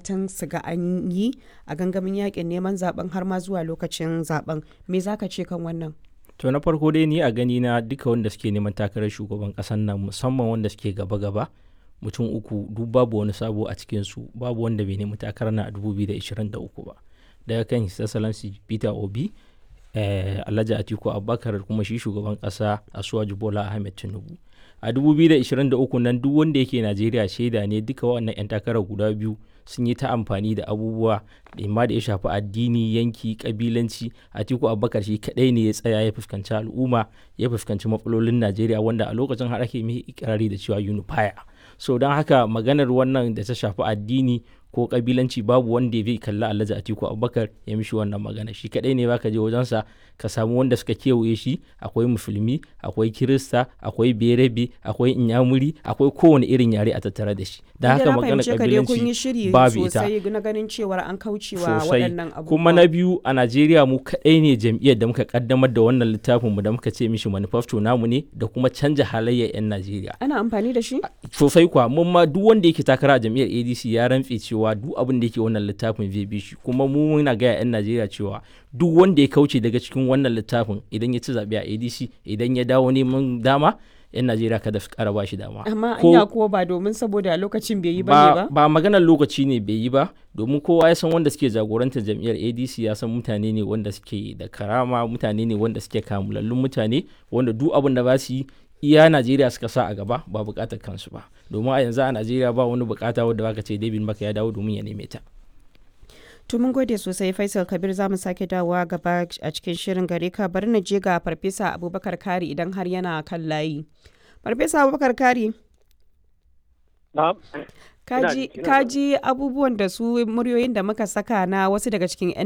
fatan su ga an yi a gangamin yakin neman zaben har ma zuwa lokacin zaben me zaka ce kan wannan to na farko dai ni a gani na duka wanda suke neman takarar shugaban kasan nan musamman wanda suke gaba-gaba mutum uku duk babu wani sabo a cikin su babu wanda bai nemi takarar na a 2023 ba daga kan his excellency peter obi eh, alhaji atiku abubakar kuma shi shugaban kasa asuwaju bola ahmed tinubu a 2023 nan duk wanda yake najeriya shaida ne duka wannan 'yan takarar guda biyu sun yi ta amfani da abubuwa da ma da ya shafi addini yanki kabilanci atiku abubakar shi kadai ne ya tsaya ya fuskanci al'umma ya fuskanci matsalolin najeriya wanda a lokacin har ake mai ikirari da cewa unifier so don haka maganar wannan da ta shafi addini ko kabilanci babu wanda zai kalli alhaji atiku abubakar ya mishi wannan magana shi kadai ne baka je wajensa ka samu wanda suka kewaye shi akwai musulmi akwai kirista akwai berebe akwai inyamuri akwai kowane irin yare a tattare da shi da haka magana kabilanci babu ita na ganin cewar an kaucewa sosai waɗannan abubuwa kuma na biyu a najeriya mu kadai ne jam'iyyar da muka kaddamar da wannan littafin mu da muka ce mishi manifesto namu ne da kuma canja halayyar 'yan najeriya ana amfani da shi sosai kuwa mun ma duk wanda yake takara a jam'iyyar adc ya rantse cewa duk abin da yake wannan littafin zai bi shi kuma mu muna gaya 'yan najeriya cewa duk wanda ya kauce daga cikin wannan littafin idan ya ci zaɓe a adc idan ya dawo neman dama 'yan najeriya kada su kara bashi dama amma Ko- anya kuwa ba domin saboda lokacin bai yi ba ne ba, ba ba maganar lokaci ne bai yi ba domin kowa ya san wanda suke jagorantar jam'iyyar adc ya san mutane ne wanda suke da karama mutane ne wanda suke kamulallun mutane wanda duk abin da ba su yi iya najeriya suka sa a gaba ba bukatar kansu ba domin a yanzu a najeriya ba wani bukata wadda baka ce david maka ya dawo domin ya neme ta To mun gode sosai Faisal Kabir za mu sake dawowa gaba a cikin shirin gare ka bari na je ga Farfesa Abubakar Kari idan har yana kan layi. Farfesa Abubakar Kari, Na'am. kaji ina kaji abubuwan da su muryoyin da muka saka na wasu daga cikin 'yan